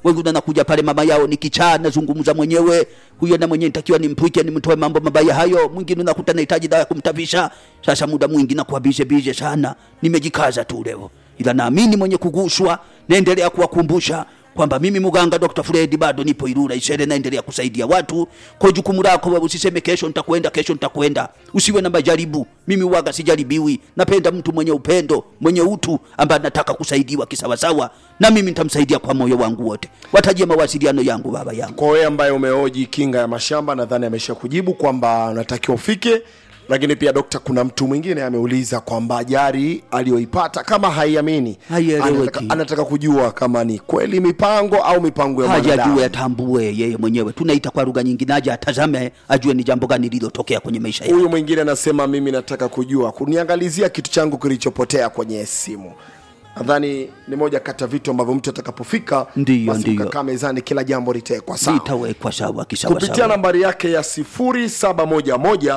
wengine wanakuja pale mama yao ni kichaa nazungumza mwenyewe huyo na mwenyewe nitakiwa nimpwike nimtoe mambo mabaya hayo mwingine unakuta nahitaji dawa ya kumtavisha sasa muda mwingi nakuwa bize bize sana nimejikaza tu leo ila naamini mwenye kuguswa naendelea kuwakumbusha kwamba mimi muganga Dr. Fred bado nipo Ilula Isere, naendelea kusaidia watu. Kwa jukumu lako wewe, usiseme kesho nitakwenda, kesho nitakwenda. Usiwe na majaribu. Mimi waga sijaribiwi, napenda mtu mwenye upendo, mwenye utu, ambaye anataka kusaidiwa kisawasawa, na mimi nitamsaidia kwa moyo wangu wote. Watajie mawasiliano yangu, baba yangu. kwa wewe ambaye umehoji kinga ya mashamba nadhani amesha kujibu kwamba unatakiwa ufike lakini pia dokta kuna mtu mwingine ameuliza kwamba ajari aliyoipata kama haiamini Haieleweki. anataka, anataka kujua kama ni kweli mipango au mipango ya haja mwanadamu ajue atambue yeye mwenyewe, tunaita kwa lugha nyingine, aje atazame, ajue ni jambo gani lililotokea kwenye maisha yake. huyu mwingine anasema mimi nataka kujua kuniangalizia kitu changu kilichopotea kwenye simu nadhani ni moja kati ya vitu ambavyo mtu atakapofika Ndiyo, basi ndiyo. mkakaa mezani kila jambo litekwa sawa Litawekwa sawa kupitia kisawasawa. nambari yake ya 0711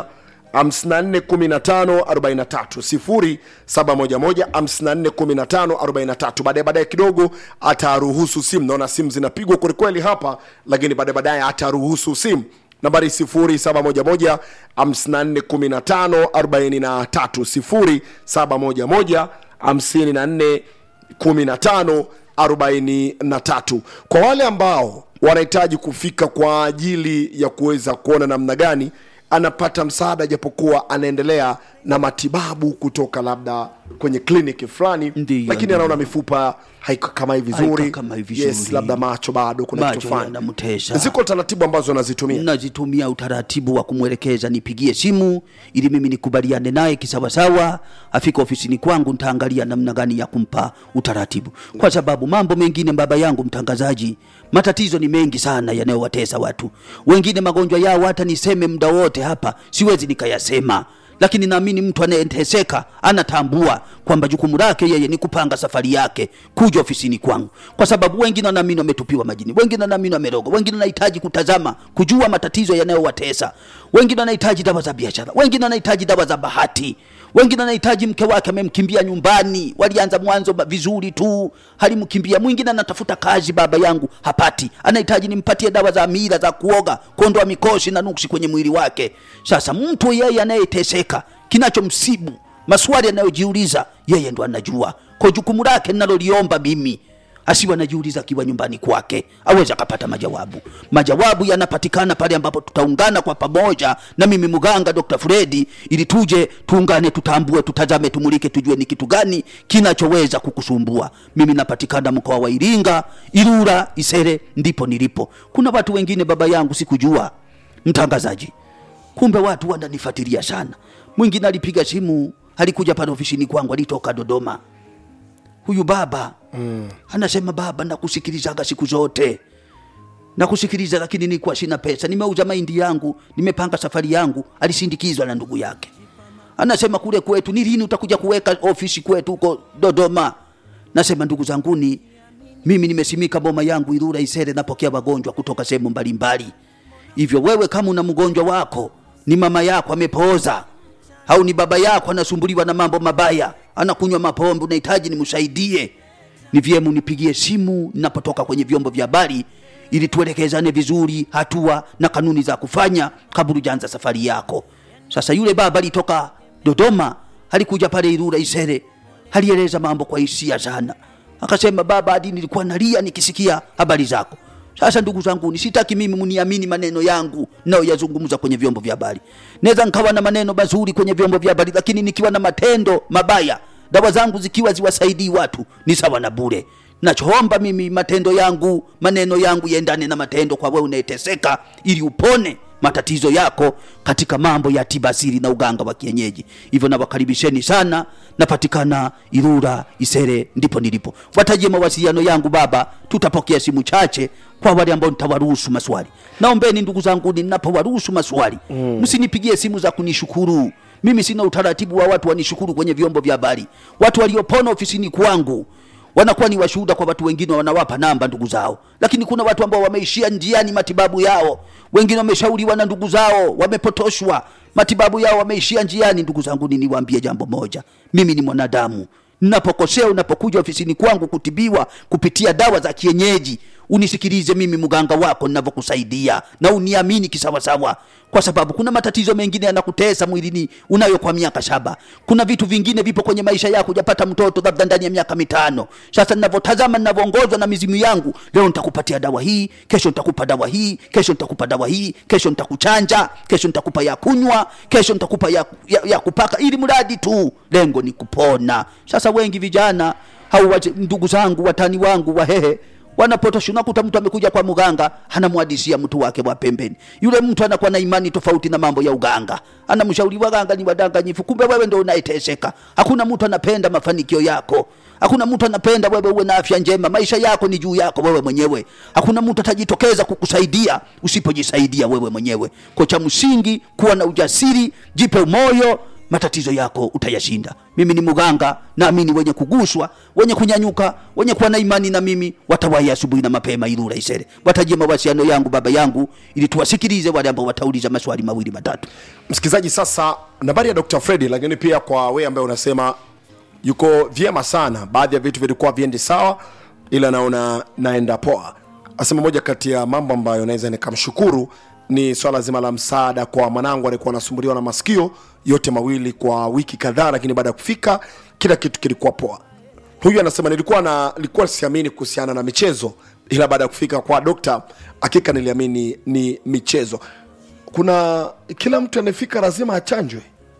541543 0711541543 baadaye baadaye kidogo ataruhusu simu naona simu zinapigwa kwelikweli hapa lakini baadaye baadaye ataruhusu simu nambari 0711 541543 0711 54 15 43 kwa wale ambao wanahitaji kufika kwa ajili ya kuweza kuona namna gani anapata msaada japokuwa anaendelea na matibabu kutoka labda kwenye kliniki fulani Ndiyo, lakini ndiyo. anaona mifupa haikamai vizuri Haikamai yes vizuri. labda macho bado kuna kitu Macho fulani yanamtesa. ziko taratibu ambazo anazitumia nazitumia utaratibu wa kumwelekeza nipigie simu ili mimi nikubaliane naye kisawasawa afika ofisini kwangu nitaangalia namna gani ya kumpa utaratibu kwa sababu mambo mengine baba yangu mtangazaji matatizo ni mengi sana yanayowatesa watu wengine magonjwa yao hata niseme muda wote hapa siwezi nikayasema lakini naamini mtu anayeteseka anatambua kwamba jukumu lake yeye ni kupanga safari yake kuja ofisini kwangu, kwa sababu wengine wanaamini wametupiwa majini, wengine wanaamini wamerogwa, wengine wanahitaji kutazama kujua matatizo yanayowatesa, wengine wanahitaji dawa za biashara, wengine wanahitaji dawa za bahati, wengine wanahitaji mke wake amemkimbia nyumbani, walianza mwanzo ba- vizuri tu, halimkimbia. Mwingine anatafuta kazi, baba yangu hapati, anahitaji nimpatie dawa za mila za kuoga, kuondoa mikosi na nuksi kwenye mwili wake. Sasa mtu yeye anayeteseka, kinachomsibu, maswali anayojiuliza, yeye ndo anajua. Kwa jukumu lake ninaloliomba mimi asiwe anajiuliza akiwa nyumbani kwake, aweze akapata majawabu. Majawabu yanapatikana pale ambapo tutaungana kwa pamoja, na mimi mganga Dr. Fredi, ili tuje tuungane, tutambue, tutazame, tumulike, tujue ni kitu gani kinachoweza kukusumbua. Mimi napatikana mkoa wa Iringa, Ilula, Isere, ndipo nilipo. Kuna watu wengine baba yangu sikujua, mtangazaji, kumbe watu wananifuatilia sana. Mwingine alipiga simu, alikuja pale ofisini kwangu, alitoka Dodoma huyu baba mm. anasema baba nakusikilizaga siku zote nakusikiliza lakini nilikuwa sina pesa nimeuza mahindi yangu nimepanga safari yangu alisindikizwa na ndugu yake anasema kule kwetu ni lini utakuja kuweka ofisi kwetu huko dodoma nasema ndugu zanguni mimi nimesimika boma yangu irura isere napokea wagonjwa kutoka sehemu mbalimbali hivyo wewe kama una mgonjwa wako ni mama yako amepooza au ni baba yako anasumbuliwa na mambo mabaya anakunywa mapombe unahitaji nimsaidie ni vyema unipigie simu ninapotoka kwenye vyombo vya habari ili tuelekezane vizuri hatua na kanuni za kufanya kabla hujaanza safari yako sasa yule baba alitoka dodoma alikuja pale irura isere alieleza mambo kwa hisia sana akasema baba hadi nilikuwa nalia nikisikia habari zako sasa ndugu zangu nisitaki mimi mniamini maneno yangu nayoyazungumza kwenye vyombo vya habari naweza nkawa na maneno mazuri kwenye vyombo vya habari lakini nikiwa na matendo mabaya dawa zangu zikiwa ziwasaidii watu ni sawa na bure nachoomba mimi matendo yangu maneno yangu yaendane na matendo kwa wewe unayeteseka ili upone matatizo yako katika mambo ya tiba asili na uganga wa kienyeji hivyo nawakaribisheni sana napatikana irura isere ndipo nilipo watajie mawasiliano yangu baba tutapokea simu chache kwa wale ambao nitawaruhusu maswali naombeni ndugu zangu ninapowaruhusu maswali msinipigie simu za kunishukuru mimi sina utaratibu wa watu wanishukuru kwenye vyombo vya habari watu waliopona ofisini kwangu wanakuwa ni washuhuda kwa watu wengine wanawapa namba ndugu zao lakini kuna watu ambao wameishia njiani matibabu yao wengine wameshauriwa na ndugu zao wamepotoshwa matibabu yao wameishia njiani ndugu zangu niniwaambie jambo moja mimi ni mwanadamu napokosea unapokuja ofisini kwangu kutibiwa kupitia dawa za kienyeji unisikilize mimi mganga wako ninavyokusaidia na uniamini kisawasawa kwa sababu kuna matatizo mengine yanakutesa mwilini unayo kwa miaka saba kuna vitu vingine vipo kwenye maisha yako hujapata mtoto labda ndani ya miaka mitano sasa ninavyotazama ninavyoongozwa na mizimu yangu leo nitakupatia dawa hii kesho nitakupa dawa hii kesho nitakupa dawa hii kesho nitakuchanja kesho nitakupa ya kunywa kesho nitakupa ya, ya, ya kupaka ili mradi tu lengo ni kupona sasa wengi vijana au wache- ndugu zangu watani wangu wahehe wanapotosha unakuta mtu amekuja kwa mganga anamwadisia mtu wake wa pembeni yule mtu anakuwa na imani tofauti na mambo ya uganga anamshauri waganga ni wadanganyifu kumbe wewe ndo unayeteseka hakuna mtu anapenda mafanikio yako hakuna mtu anapenda wewe uwe na afya njema maisha yako ni juu yako wewe mwenyewe hakuna mtu atajitokeza kukusaidia usipojisaidia wewe mwenyewe kwa cha msingi kuwa na ujasiri jipe moyo matatizo yako utayashinda mimi ni mganga naamini wenye kuguswa wenye kunyanyuka wenye kuwa na imani na mimi watawahi asubuhi na mapema ilura isere watajie mawasiliano yangu baba yangu ili tuwasikilize wale ambao watauliza maswali mawili matatu msikilizaji sasa nambari ya dr fredi lakini pia kwa wewe ambaye unasema yuko vyema sana baadhi ya vitu vilikuwa viendi sawa ila naona naenda poa asema moja kati ya mambo ambayo naweza nikamshukuru ni swala zima la msaada kwa mwanangu alikuwa anasumbuliwa na masikio yote mawili kwa wiki kadhaa lakini baada ya kufika kila kitu kilikuwa poa huyu anasema nilikuwa na nilikuwa siamini kuhusiana na michezo ila baada ya kufika kwa dokta hakika niliamini ni michezo kuna kila mtu anayefika lazima achanjwe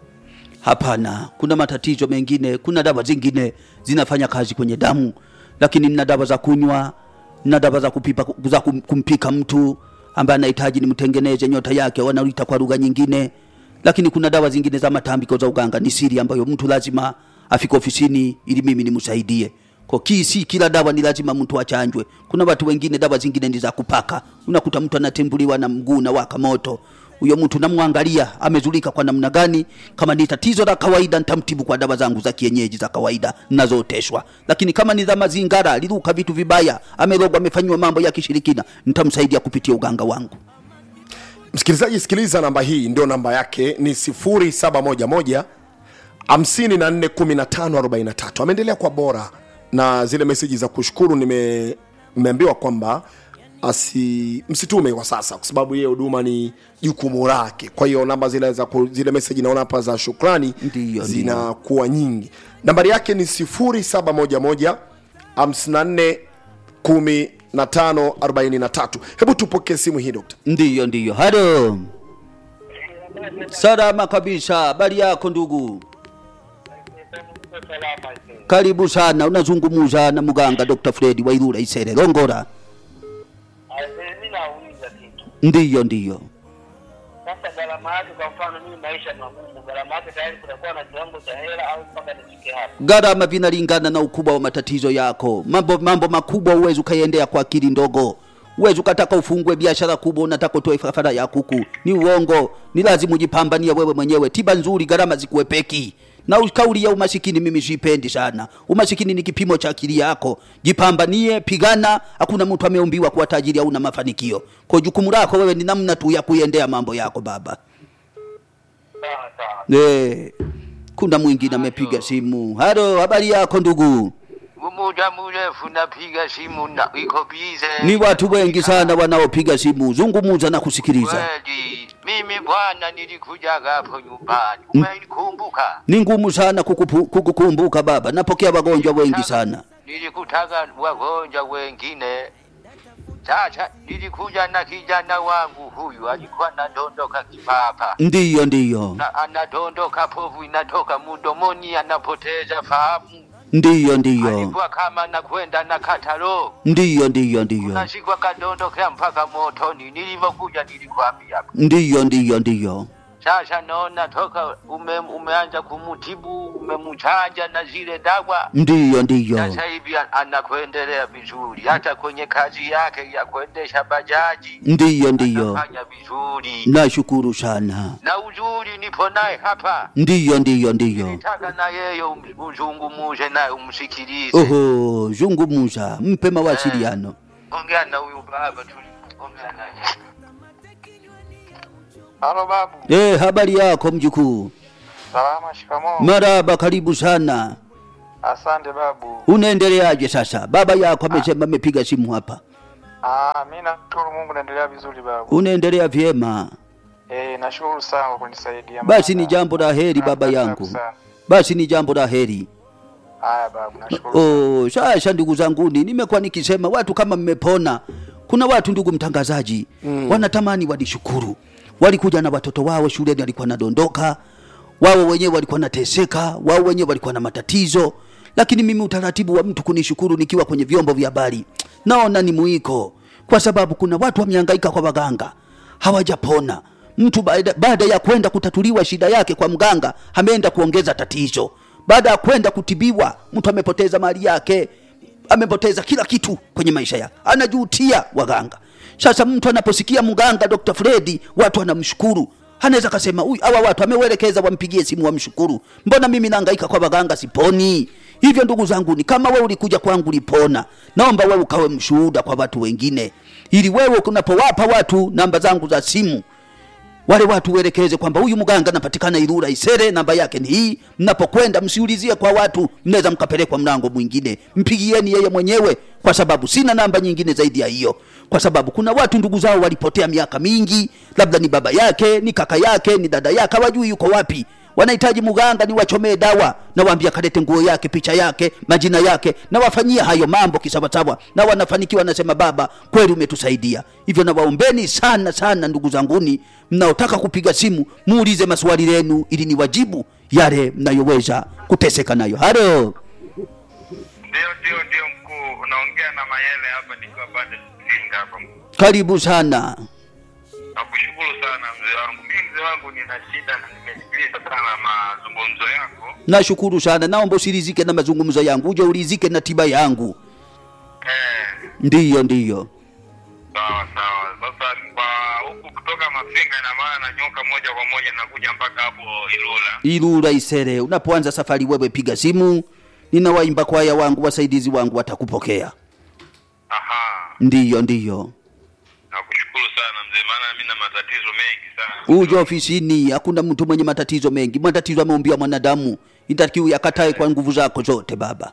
hapana kuna matatizo mengine kuna dawa zingine zinafanya kazi kwenye damu lakini nina dawa za kunywa na dawa za kupipa za kum- kumpika mtu ambaye anahitaji nimtengeneze nyota yake wanaita kwa lugha nyingine lakini kuna dawa zingine za matambiko za uganga ni siri ambayo mtu lazima afike ofisini ili mimi nimsaidie kwa ki si kila dawa ni lazima mtu achanjwe kuna watu wengine dawa zingine ni za kupaka unakuta mtu anatembuliwa na mguu na waka moto huyo mtu namwangalia amezulika kwa namna gani kama ni tatizo la kawaida nitamtibu kwa dawa zangu za kienyeji za kawaida nazooteshwa lakini kama ni za mazingara aliruka vitu vibaya amerogwa amefanyiwa mambo ya kishirikina nitamsaidia kupitia uganga wangu msikilizaji sikiliza namba hii ndio namba yake ni 711 541543 ameendelea kwa bora na zile meseji za kushukuru nime- nimeambiwa kwamba asi msitume kwa sasa kwa sababu hiyo huduma ni jukumu lake kwa hiyo namba zile za ku- zile meseji naona hapa za shukrani Ndiyo, zinakuwa nyingi nambari yake ni 0711 54 15 43 hebu tupokee simu hii dokta ndiyo ndiyo halo salama kabisa habari yako ndugu karibu sana unazungumuza na mganga dr fredi wairura isere longora mi nauliza kitu ndiyo ndiyo sasa gharama yake kwa mfano mimi maisha ni magumu gharama yake tayari kunakuwa na kiwango cha hela au mpaka nifike hapo gharama vinalingana na ukubwa wa matatizo yako mambo, mambo makubwa huwezi ukaiendea kwa akili ndogo huwezi ukataka ufungue biashara kubwa unataka utoe fafara ya kuku ni uongo ni lazima ujipambanie wewe mwenyewe tiba nzuri gharama zikuepeki na u- kauli ya umasikini mimi sipendi sana umasikini ni kipimo cha akili yako jipambanie pigana hakuna mtu ameumbiwa kuwa tajiri au na mafanikio kwa jukumu lako wewe ni namna tu ya kuiendea mambo yako baba sawa sawa Eh, kuna mwingine amepiga simu halo habari yako ndugu muda mrefu napiga simu na iko bize. ni watu wengi sana wanaopiga simu zungumuza na kusikiliza Kweli mimi bwana, nilikujaga hapo nyumbani, umenikumbuka? ni ngumu sana kukupu- kukukumbuka baba napokea wagonjwa wengi sana Nilikutaka wagonjwa wengine. Sasa nilikuja na kijana wangu huyu, alikuwa anadondoka kipapa ndiyo ndiyo na anadondoka, povu inatoka mdomoni, anapoteza fahamu. ndiyo ndiyo Alikuwa kama anakwenda na katalo ndiyo ndiyo ndiyo nashikwa kadondokea mpaka motoni. Nilivyokuja nilikwambia ndiyo ndiyo ndiyo Sasa naona toka ume, umeanza kumutibu umemchanja na zile dawa, ndiyo ndiyo sasa hivi an- anakuendelea vizuri, hata kwenye kazi yake ya kuendesha bajaji ndiyo ndiyo anafanya vizuri, nashukuru sana na uzuri nipo naye hapa, ndiyo ndiyo ndiyo nitaka na yeye um- uzungumuze naye umsikilize. oho zungumuza mpe mawasiliano Ongea na huyu baba tu, ongea naye. Halo babu, eh habari yako mjukuu salama, shikamoo. maraba karibu sana Asante babu. unaendeleaje sasa baba yako amesema amepiga simu hapa Ah, mimi nashukuru Mungu naendelea vizuri babu. unaendelea vyema Eh, nashukuru sana kwa kunisaidia. basi ni Maana- jambo la heri baba Napenda yangu sana. basi ni jambo la heri Haya babu, nashukuru. Oh, sasa ndugu zanguni, nimekuwa nikisema watu kama mmepona. Kuna watu ndugu mtangazaji mm. wanatamani walishukuru, walikuja na watoto wao shuleni, walikuwa nadondoka, wao wenyewe walikuwa nateseka, wao wenyewe walikuwa na matatizo, lakini mimi utaratibu wa mtu kunishukuru nikiwa kwenye vyombo vya habari naona ni mwiko, kwa sababu kuna watu wamehangaika kwa waganga hawajapona. Mtu baada, baada ya kwenda kutatuliwa shida yake kwa mganga ameenda kuongeza tatizo. Baada ya kwenda kutibiwa, mtu amepoteza mali yake, amepoteza kila kitu kwenye maisha yake, anajutia waganga. Sasa mtu anaposikia mganga Dr. Fredi, watu wanamshukuru anaweza kasema huyu hawa watu ameuelekeza wampigie simu wamshukuru. Mbona mimi nahangaika kwa waganga siponi? Hivyo ndugu zangu, ni kama wewe ulikuja kwangu ulipona, naomba wewe ukawe mshuhuda kwa watu wengine, ili wewe unapowapa watu namba zangu za simu wale watu uelekeze kwamba huyu mganga anapatikana Ilula Isere, namba yake ni hii. Mnapokwenda msiulizie kwa watu, mnaweza mkapelekwa mlango mwingine, mpigieni yeye mwenyewe, kwa sababu sina namba nyingine zaidi ya hiyo, kwa sababu kuna watu ndugu zao walipotea miaka mingi, labda ni baba yake, ni kaka yake, ni dada yake, hawajui yuko wapi wanahitaji mganga niwachomee dawa, nawaambia kalete nguo yake, picha yake, majina yake, nawafanyia hayo mambo kisawasawa, na wanafanikiwa. Nasema baba, kweli umetusaidia. Hivyo nawaombeni sana sana, ndugu zanguni, mnaotaka kupiga simu, muulize maswali yenu ili niwajibu yale mnayoweza kuteseka nayo. Halo, Ndio, ndio, ndio mkuu, unaongea na Mayele hapa nikiwa pande Singa hapa. karibu sana. Nakushukuru sana mzee wangu. Mimi mzee wangu nina shida na nimesikiliza sana mazungumzo yako. Nashukuru sana, naomba usirizike na mazungumzo yangu, uje ulizike na tiba yangu. Eh, Ndiyo, ndiyo. sawa sawa. Sasa kwa huku kutoka Mafinga, ina maana nyoka moja kwa moja nakuja mpaka hapo Ilula. Ilula Isere, unapoanza safari wewe piga simu, nina waimba kwaya wangu wasaidizi wangu watakupokea. Aha, Ndiyo, ndiyo. nakushukuru sana mzee, maana mimi na matatizo mengi sana. Uje ofisini, hakuna mtu mwenye matatizo mengi. Matatizo ameumbia mwanadamu, itakiwa yakatae kwa nguvu zako zote baba.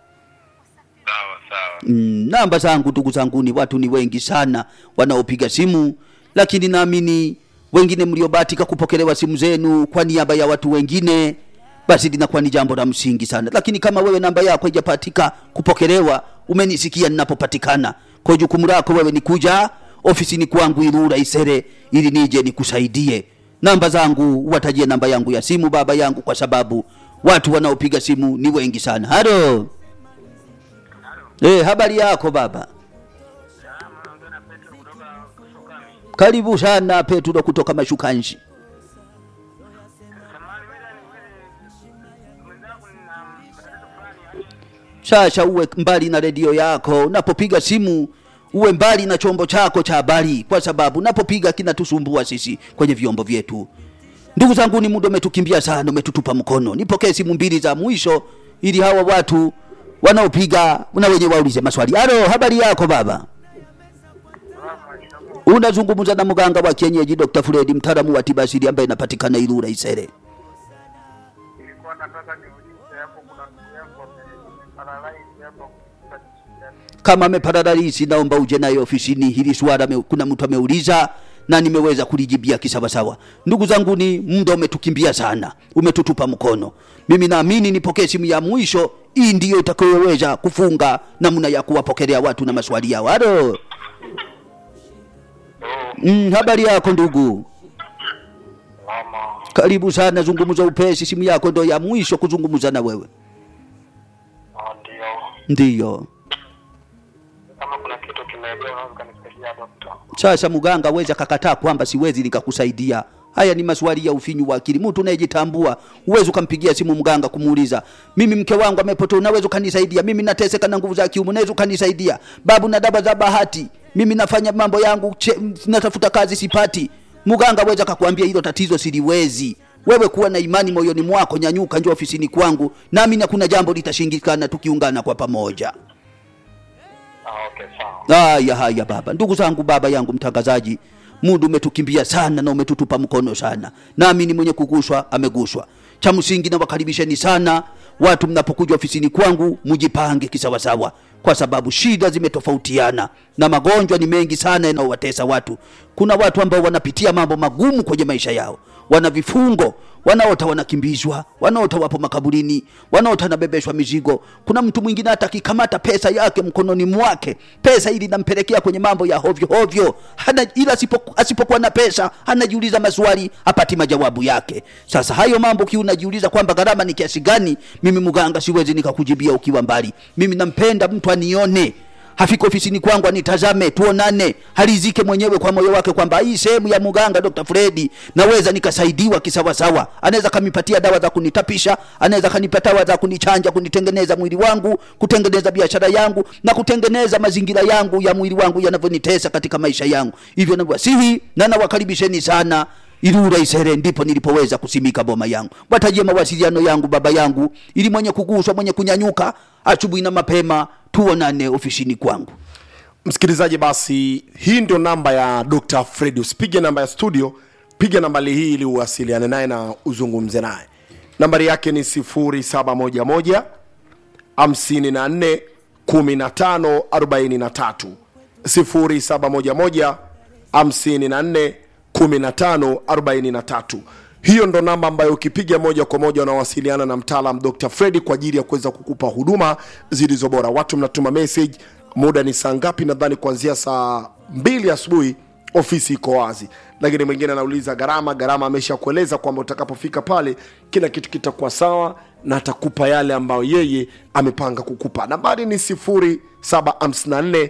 Sawa sawa. Mm, namba zangu ndugu zangu ni watu ni wengi sana wanaopiga simu, lakini naamini wengine mliobahatika kupokelewa simu zenu kwa niaba ya watu wengine, basi linakuwa ni jambo la msingi sana. Lakini kama wewe namba yako haijapatika kupokelewa, umenisikia ninapopatikana, kwa jukumu lako wewe ni kuja ofisini kwangu Ilula Isere ili nije nikusaidie. Namba zangu watajie namba yangu ya simu baba yangu, kwa sababu watu wanaopiga simu ni wengi sana. Halo. Eh, habari yako baba? Karibu sana Petro kutoka Mashukanji. Sasa uwe mbali na redio yako, unapopiga simu uwe mbali na chombo chako cha habari, kwa sababu unapopiga kinatusumbua sisi kwenye vyombo vyetu. Ndugu zangu, ni muda umetukimbia sana, umetutupa mkono. Nipokee simu mbili za mwisho ili hawa watu wanaopiga na wenye waulize maswali. Halo, habari yako baba? Unazungumza na mganga wa kienyeji Dr. Fred, mtaalamu wa tiba asili ambaye inapatikana Ilula Isere. Nilikuwa nataka niulize hapo, kuna ndugu yangu ameparalyze hapo Kama ameparalisi, naomba uje naye ofisini. Hili swala me, kuna mtu ameuliza na nimeweza kulijibia kisawasawa. Ndugu zangu, ni muda umetukimbia sana, umetutupa mkono. Mimi naamini nipokee simu ya mwisho, hii ndiyo itakayoweza kufunga namna ya kuwapokelea watu na maswali yao. Halo. Mm, habari yako ndugu? mama. Karibu sana, zungumza upesi. Simu yako ndo ya mwisho kuzungumza na wewe. Ah, Ndio, Ndiyo. kama kuna kitu kimeelewa, unaweza kanisaidia dokta. Sasa mganga aweza kakataa kwamba siwezi nikakusaidia. Haya ni maswali ya ufinyu wa akili. Mtu unayejitambua uwezi ukampigia simu mganga kumuuliza, mimi mke wangu amepotea, unaweza ukanisaidia? Mimi nateseka na nguvu za kiume, unaweza ukanisaidia? Babu na daba za bahati, mimi nafanya mambo yangu, che, natafuta kazi sipati. Mganga aweza kakwambia hilo tatizo siliwezi. Wewe kuwa na imani moyoni mwako, nyanyuka, njoo ofisini kwangu, nami na kuna jambo litashindikana tukiungana kwa pamoja. Ah, okay, sawa. Haya haya baba, ndugu zangu, baba yangu mtangazaji, muda umetukimbia sana na umetutupa mkono sana, nami ni mwenye kuguswa ameguswa. Cha msingi na wakaribisheni sana watu, mnapokuja ofisini kwangu mujipange kisawasawa. kwa sababu shida zimetofautiana na magonjwa ni mengi sana yanayowatesa watu kuna watu ambao wanapitia mambo magumu kwenye maisha yao wana vifungo wanaota wanakimbizwa wanaota wapo makaburini wanaota wanabebeshwa mizigo kuna mtu mwingine hata akikamata pesa yake mkononi mwake pesa ili nampelekea kwenye mambo ya hovyo hovyo hana, ila asipo- asipokuwa na pesa anajiuliza maswali hapati majawabu yake sasa hayo mambo kiu unajiuliza kwamba gharama ni kiasi gani mimi mganga siwezi nikakujibia ukiwa mbali mimi nampenda mtu anione hafika ofisini kwangu anitazame tuonane halizike mwenyewe kwa moyo wake kwamba hii sehemu ya muganga dr fredi naweza nikasaidiwa kisawasawa anaweza kanipatia dawa za kunitapisha anaweza kanipatia dawa za kunichanja kunitengeneza mwili wangu kutengeneza biashara yangu na kutengeneza mazingira yangu ya mwili wangu yanavyonitesa katika maisha yangu hivyo nawasihi na nawakaribisheni sana Ilura Isere ndipo nilipoweza kusimika boma yangu. Watajie mawasiliano yangu baba yangu, ili mwenye kuguswa, mwenye kunyanyuka asubuhi na mapema, tuonane ofisini kwangu. msikilizaji basi hii ndio namba ya dr fredi usipige namba ya studio piga nambari hii ili uwasiliane naye na uzungumze naye nambari yake ni 711 54 15 43 0711 54 15 43 hiyo ndo namba ambayo ukipiga moja kwa moja unawasiliana na mtaalam dr fredi kwa ajili ya kuweza kukupa huduma zilizo bora watu mnatuma message muda ni saa ngapi nadhani kuanzia saa mbili asubuhi ofisi iko wazi lakini mwingine anauliza gharama gharama amesha kueleza kwamba utakapofika pale kila kitu kitakuwa sawa na atakupa yale ambayo yeye amepanga kukupa nambari ni 754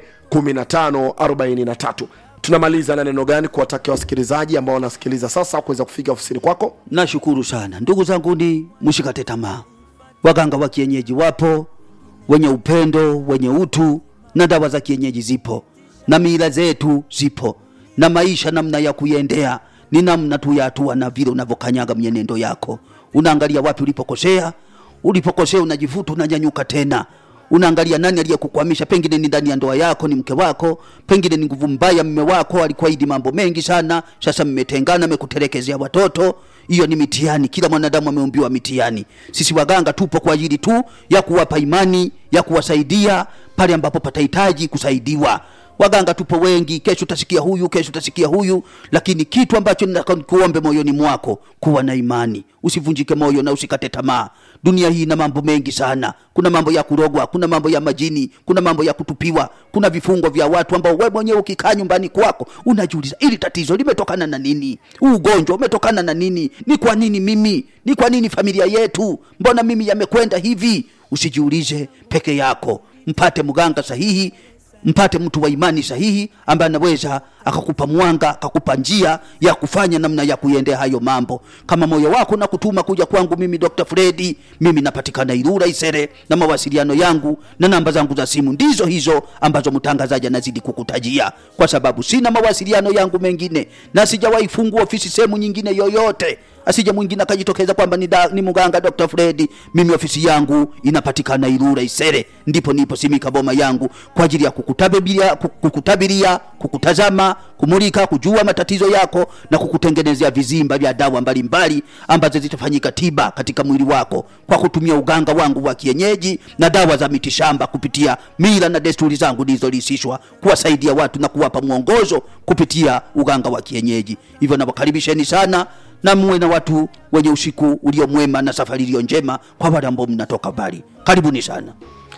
1543 tunamaliza na neno gani kuwatakia wasikilizaji ambao wanasikiliza sasa kuweza kufika ofisini kwako Nashukuru sana ndugu zangu, ni mshikate tamaa. Waganga wa kienyeji wapo, wenye upendo, wenye utu, na dawa za kienyeji zipo, na mila zetu zipo, na maisha namna ya kuiendea ni namna tu ya hatua na vile unavyokanyaga mienendo yako. Unaangalia wapi ulipokosea, ulipokosea unajivuta, unanyanyuka tena unaangalia nani aliyekukwamisha pengine ni ndani ya ndoa yako ni mke wako pengine ni nguvu mbaya mme wako alikuahidi mambo mengi sana sasa mmetengana amekutelekezea watoto hiyo ni mitihani kila mwanadamu ameumbiwa mitihani sisi waganga tupo kwa ajili tu ya kuwapa imani ya kuwasaidia pale ambapo patahitaji kusaidiwa waganga tupo wengi kesho utasikia huyu kesho utasikia huyu lakini kitu ambacho nataka nikuombe moyoni mwako kuwa na imani usivunjike moyo na usikate tamaa dunia hii ina mambo mengi sana kuna mambo ya kurogwa kuna mambo ya majini kuna mambo ya kutupiwa kuna vifungo vya watu ambao wewe mwenyewe ukikaa nyumbani kwako unajiuliza ili tatizo limetokana na nini huu ugonjwa umetokana na nini ni kwa nini mimi ni kwa nini familia yetu mbona mimi yamekwenda hivi usijiulize peke yako mpate mganga sahihi mpate mtu wa imani sahihi ambaye anaweza akakupa mwanga akakupa njia ya kufanya namna ya kuiendea hayo mambo kama moyo wako na kutuma kuja kwangu mimi dr fredi mimi napatikana irura isere na mawasiliano yangu na namba zangu za simu ndizo hizo ambazo mtangazaji anazidi kukutajia kwa sababu sina mawasiliano yangu mengine na sijawahi fungua ofisi sehemu nyingine yoyote asije mwingine akajitokeza kwamba ni, da, ni mganga dr fredi mimi ofisi yangu inapatikana irura isere ndipo nipo simika boma yangu kwa ajili ya kukutabiria, kukutabiria kukutazama kumulika kujua matatizo yako na kukutengenezea vizimba vya dawa mbalimbali ambazo zitafanyika tiba katika mwili wako kwa kutumia uganga wangu wa kienyeji na dawa za mitishamba kupitia mila na desturi zangu nilizolisishwa kuwasaidia watu na kuwapa mwongozo kupitia uganga wa kienyeji hivyo nawakaribisheni sana na muwe na watu wenye usiku ulio mwema na safari iliyo njema kwa wale ambao mnatoka mbali karibuni sana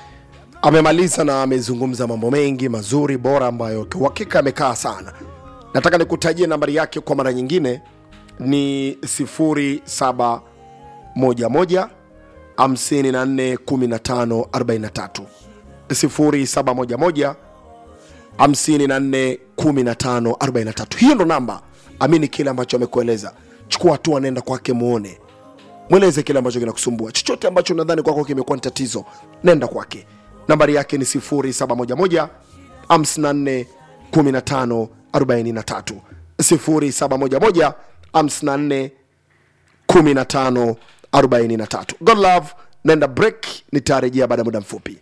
amemaliza na amezungumza mambo mengi mazuri bora ambayo kiuhakika amekaa sana nataka nikutajie nambari yake kwa mara nyingine ni 0711 54 15 43 0711 54 15 43 hiyo ndo namba amini kile ambacho amekueleza chukua hatua nenda kwake muone mweleze kile ambacho kinakusumbua chochote ambacho nadhani kwako kimekuwa ni tatizo nenda kwake nambari yake ni 0711 54 15 43 0711 54 15 43 god love nenda break nitarejea baada ya muda mfupi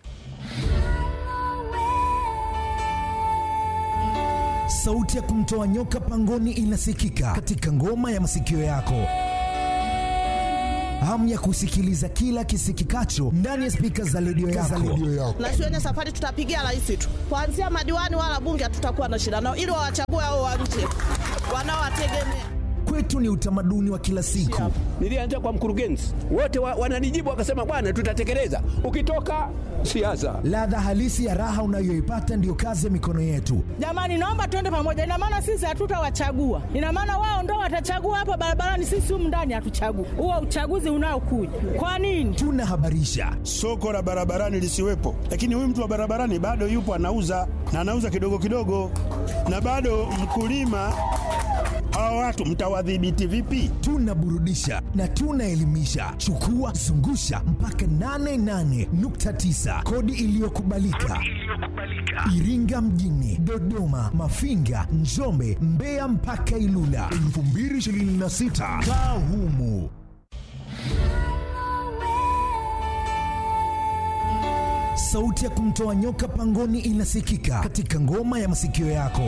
sauti ya kumtoa nyoka pangoni inasikika katika ngoma ya masikio yako hamu ya kusikiliza kila kisikikacho ndani ya spika za redio yako. na shuleni safari tutapigia rais tu, kuanzia madiwani wala bunge hatutakuwa na shida nao, ili wawachague hao wa nje wanaowategemea. Kwetu ni utamaduni wa kila siku. Nilianza kwa mkurugenzi, wote wa, wananijibu wakasema, bwana, tutatekeleza. Ukitoka siasa, Ladha halisi ya raha unayoipata ndiyo kazi ya mikono yetu. Jamani, naomba tuende pamoja. Ina maana sisi hatutawachagua, ina maana wao ndo watachagua hapa barabarani, sisi humu ndani hatuchagui. Huo uchaguzi unaokuja kwa nini? Tunahabarisha, soko la barabarani lisiwepo, lakini huyu mtu wa barabarani bado yupo anauza na anauza kidogo kidogo, na bado mkulima. Hawa watu mtawadhibiti vipi? tunaburudisha na tunaelimisha. Chukua zungusha mpaka 88.9 kodi iliyokubalika Iringa mjini, Dodoma, Mafinga, Njombe, Mbeya mpaka Ilula 2026 kaa humu. Sauti ya kumtoa nyoka pangoni inasikika katika ngoma ya masikio yako.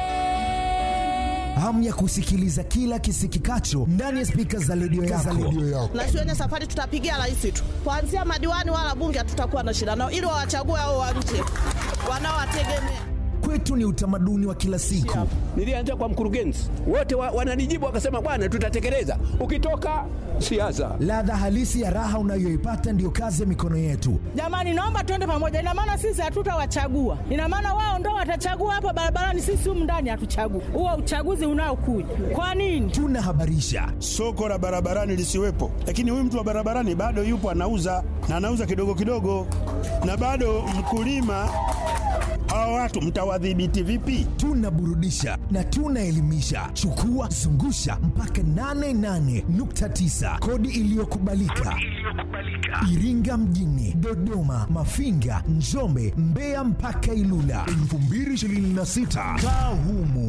Hamu ya kusikiliza kila kisikikacho ndani ya spika za redio yako. na shuleni safari tutapigia rais tu, kuanzia madiwani wala bunge hatutakuwa na shida nao, ili wawachague hao wa nje wanaowategemea. Kwetu ni utamaduni wa kila siku. nilianza kwa mkurugenzi, wote wa, wananijibu wakasema, bwana, tutatekeleza. Ukitoka siasa, Ladha halisi ya raha unayoipata ndiyo kazi ya mikono yetu. Jamani, naomba tuende pamoja. Ina maana sisi hatutawachagua, ina maana wao ndo watachagua hapa barabarani, sisi humu ndani hatuchagui. Huo uchaguzi unaokuja kwa nini? Tunahabarisha, Soko la barabarani lisiwepo, lakini huyu mtu wa barabarani bado yupo anauza na anauza kidogo kidogo, na bado mkulima. Hawa watu mtawadhibiti vipi? tunaburudisha na tunaelimisha. Chukua zungusha mpaka 88.9 kodi iliyokubalika Iringa mjini, Dodoma, Mafinga, Njombe, Mbeya mpaka Ilula 2026 kaa humu.